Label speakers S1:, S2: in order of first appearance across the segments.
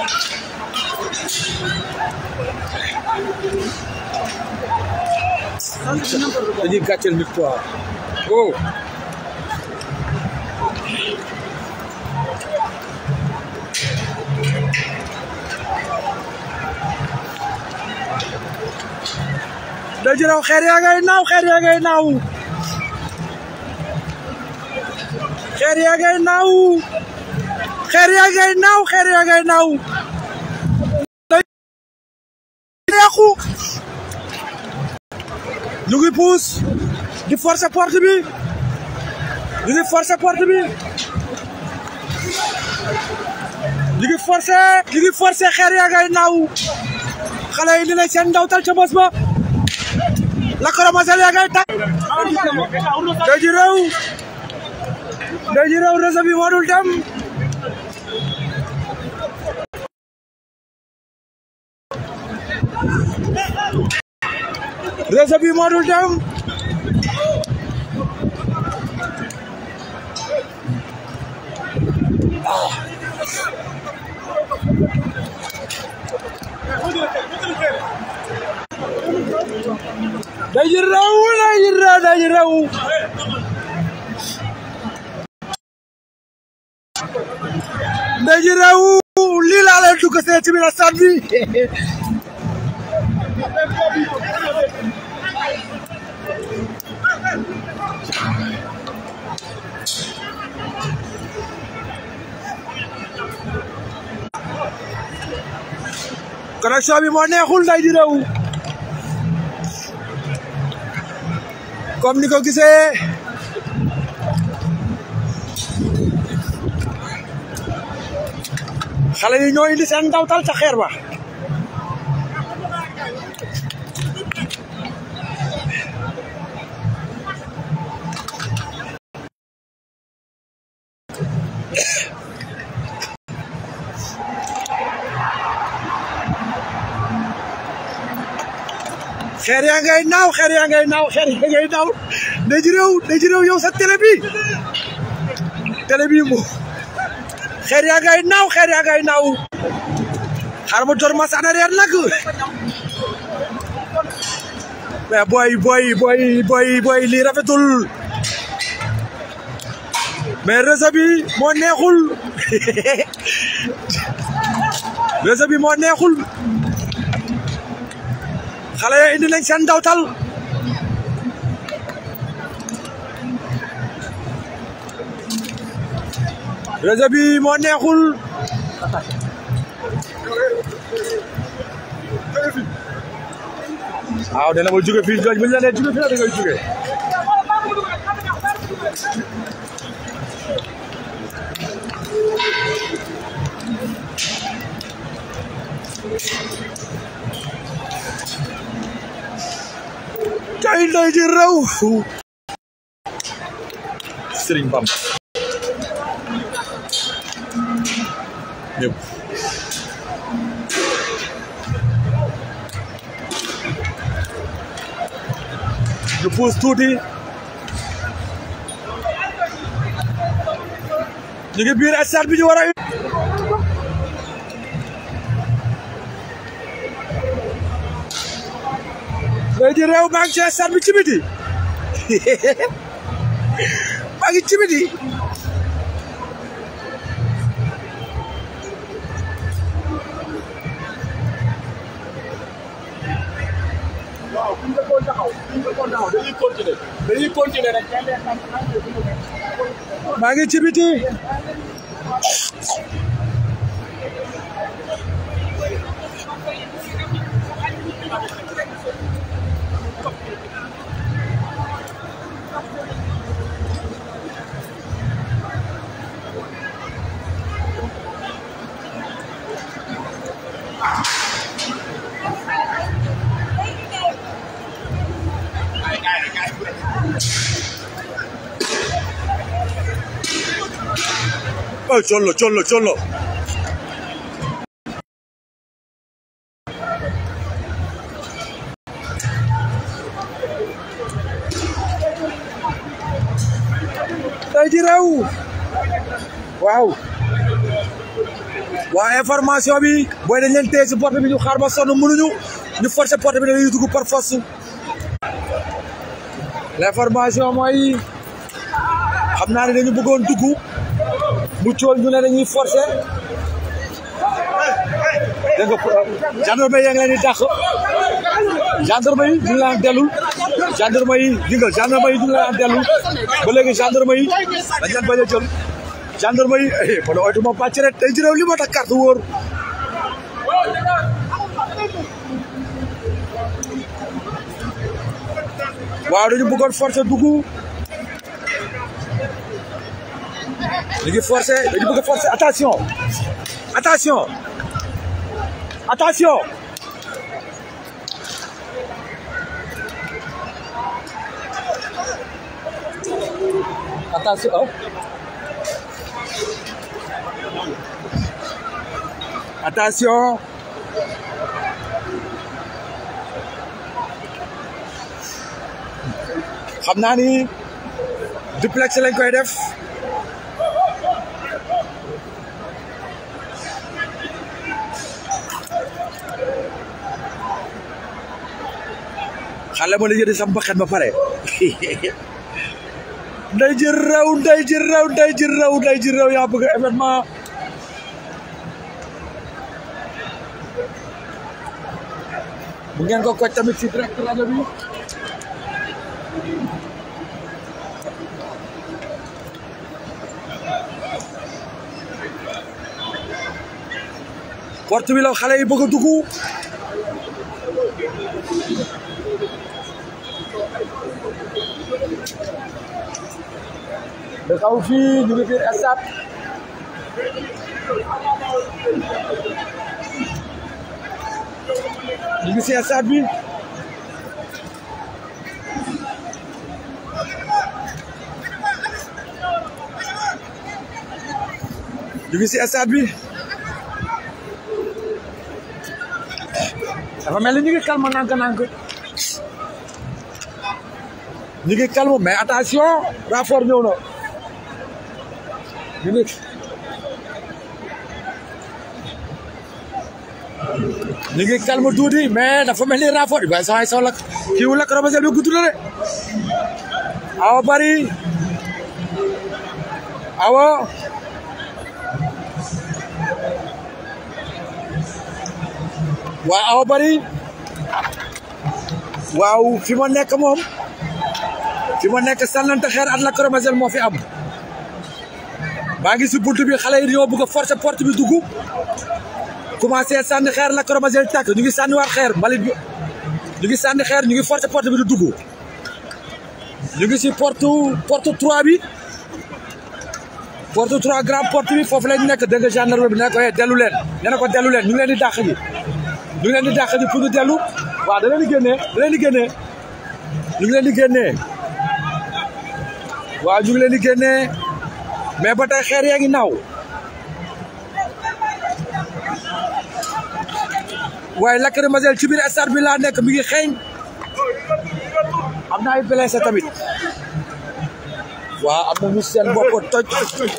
S1: dañuy gàcceel nit quoi oh daji raw xeer yaa ngay naaw xeer yaa ngay naaw xeer yaa ngay naaw xeer yaa ngay naaw xeer yaa ngay naaw neexu ñu ngi puus di forcer porte bi ñu ngi forcer porte bi ñu ngi forcer ñu ngi forcer xeer yaa ngay naaw xale yi dinañ seen ndawtal ca bés ba la koromasel yaa ngay tàkk daji réew daji réew réseau bi moo dul dem réseau bi moo dul dem daji réew daji réew daji réew daji réew lii laa leen dugg see ci biir stade bi connexion bi moo neexul nday di réew comme ni ko gisee xale yi ñoo indi seen ndawtal ca xeer ba xeer yaa ngay naaw xeer yaa ngay naaw xeer yaa ngay naaw da ji réew da ji réew yow sa télé bi télé bi mo xeer yaa ngay naaw xeer yaa ngay naaw xar ma door mas en arrière nag mais boy boy boy boy boy lii rafetul mais réseau bi moo neexul réseau bi moo neexul xale ya indi nañ seen ndawtal réseau bi moo neexul waaw dana ma jóge fii bu ñu la nee jóge fii la da ngay jóge kay ndey ji raw Sëriñ Bamba ñëpp ñu puus tuuti ñu ngi biir stade bi ñu war a ndey ji réew maa ngi ci stade bi ci biti maa ngi ci biti
S2: waaw bu ñu defoon taxaw bu ñu defoon taxaw dañuy continuer dañuy continuer rek.
S1: maa ngi ci biti oh collo collo collo day ji réew waaw waa information bi booy dañ leen téye si porte bi ñu xaar ba sonn mënuñu ñu forcer porte bi dañuy dugg par force l'information mooy xam naa ne dañu bëggoon dugg mu cool ñu ne dañuy forcer dégg nga gendarme yi yaa ngi leen di dàq gendarme yi ñu ngi leen dellul gendarme yi di nga gendarme yi ñu ngi leen dellul ba léegi gendarme yi dañ leen bañ a jël gendarme yi eh ma ne oytu ma bàcc rek tey jërëw li ma tax carte wóor waaw dañu bëggoon forcer dugg ñu ngi forcer dañu bëgg a forcer attention attention attention attention oh. attention xam naa ni duplex lañ koy def xale ma la yëdi sam baxet ba pare nday ji raw nday ji raw nday ji raw nday ji raw yaa bëgg événement bu ngeen ko koj tamit si direct rajo bi porte bi la xale yi bëgg a dugg da xaw fii ñu ngi biir stade ñu ngi si stade bi ñu ngi si stade bi dafa mel ni ñu ngi calme nànk-nànk ñu ngi calme mais attention renfort ñëw na ñu ngi ñu ngi calme tuuti mais dafa mel ni renfort bi waaye saa yi saw lakk kii wu lakk robasel bi gudd na de awa bari awa waaw awa bari waaw fi ma nekk moom fi ma nekk sànnante xeer at la koromazel moo fi am maa ngi si bunt bi xale yi dañoo bëgg a forcer porte bi dugg commencé sànni xeer la koromazel tàkk ñu ngi sànniwaat xeer mbalit bi ñu ngi sànni xeer ñu ngi forcer porte bi di dugg ñu ngi si porte porte 3 bi porte 3 grand porte bi foofu lañ nekk dégg nga gendarme bi ne ko dellu leen nee na ko dellu leen ñu ngi leen di dàq ji ñu ngi leen di dàq ji pour ñu dellu waaw da leen di génnee da leen di génnee ñu ngi leen di génnee waaw ñu ngi leen di génnee mais ba tey xeer yaa ngi naaw waaye lacrymogène ci biir stade bi laa nekk mi ngi xeeñ am na ay blessé tamit waaw am na ñu seen bopp toj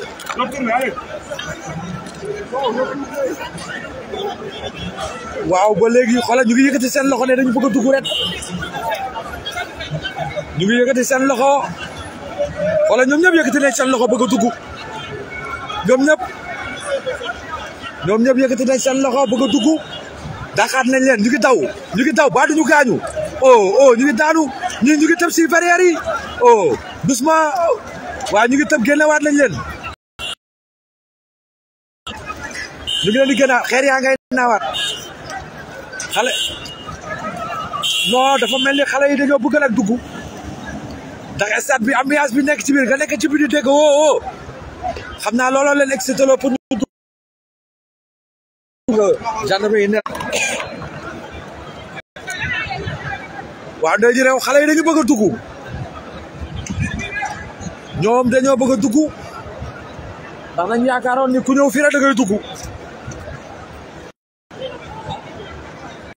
S1: waaw ba léegi xoolal ñu ngi yëkkati seen loxo ne dañu bëgg a dugg ret ñu ngi yëkkati seen loxo xoolal ñoom ñëpp yëkkati nañ seen loxo bëgg a dugg ñoom ñëpp ñoom ñëpp yëkkati nañ seen loxo bëgg a dugg daxaat nañ leen ñu ngi daw ñu ngi daw ba duñu gaañu oh oh ñu ngi daanu ñi ñu ngi tëb si barrière yi oh doucement waaw ñu ngi tëb génnewaat nañ leen ñu ngi leen di génnaat xeer yaa ngay naawaat xale non dafa mel ni xale yi dañoo bëgg nag dugg ndax stade bi ambiance bi nekk ci biir nga nekk ci biir di dégg woo woo xam naa looloo leen excité loo pour ñu dugg gendarme yi ne waaw ndey ji réew xale yi dañu bëgg a dugg ñoom dañoo bëgg a dugg ndax nañ yaakaaroon ni ku ñëw fii rek da ngay dugg